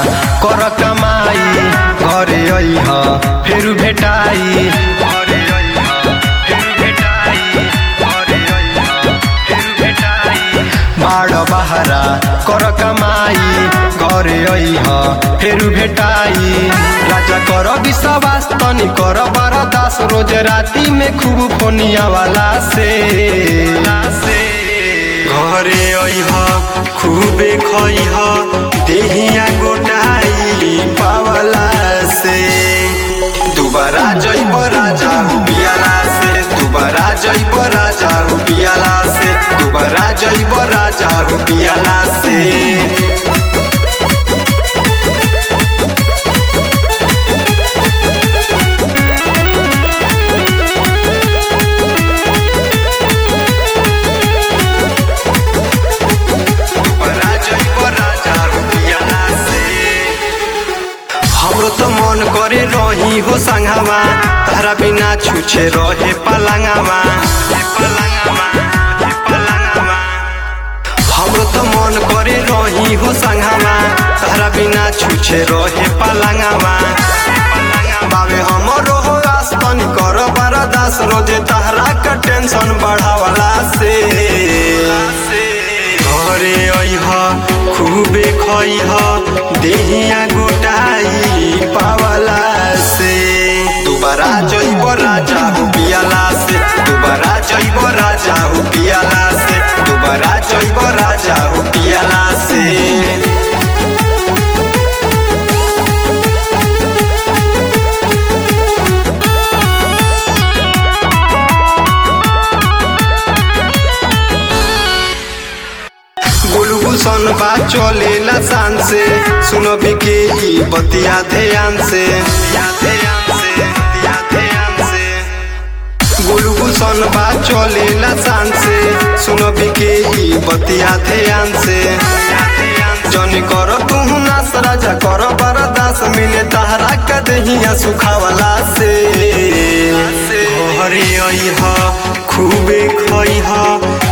कर कमाई घरे अइह फेर भेटाई घरे अइह फेर भेटाई घरे अइह फेर भेटाई बाड़ बहरा कर कमाई घरे अइह फेर भेटाई राजा कर विश्वास तनी कर बरदास रोज राती में खूब फोनिया वाला से घरे अइह खूबे खइह देहिया गोटाई पावला से दुबारा जइब राजा पियाला से दुबारा जइब राजा पियाला से दुबारा जइब राजा पियाला से हमरो तो मन करे रही हो संगवा तारा बिना छुछे रहे पलंगवा पलंगवा पलंगवा हमरो तो मन करे रही हो संगवा तारा बिना छुछे रहे पलंगवा बाबे हमरो हो आस्तन कर बरदास रोजे तहरा का टेंशन बढ़ावला से घरे अइह खूबे खइह देहिया गोटाई पावला से दुबारा जइब राजा हो पियाला से दुबारा जइब राजा हो पियाला से दुबारा जइब राजा हो पियाला से गुलगुसन बा चलेला शान से सुनो बिके ई बतिया ध्यान से गुलगुसन बा चलेला शान से सुनो बिके ई बतिया ध्यान से जनी कर तू नास राजा कर बरदास मिले तहरा का दहिया सुखावला से घरे अइह खूबे खइह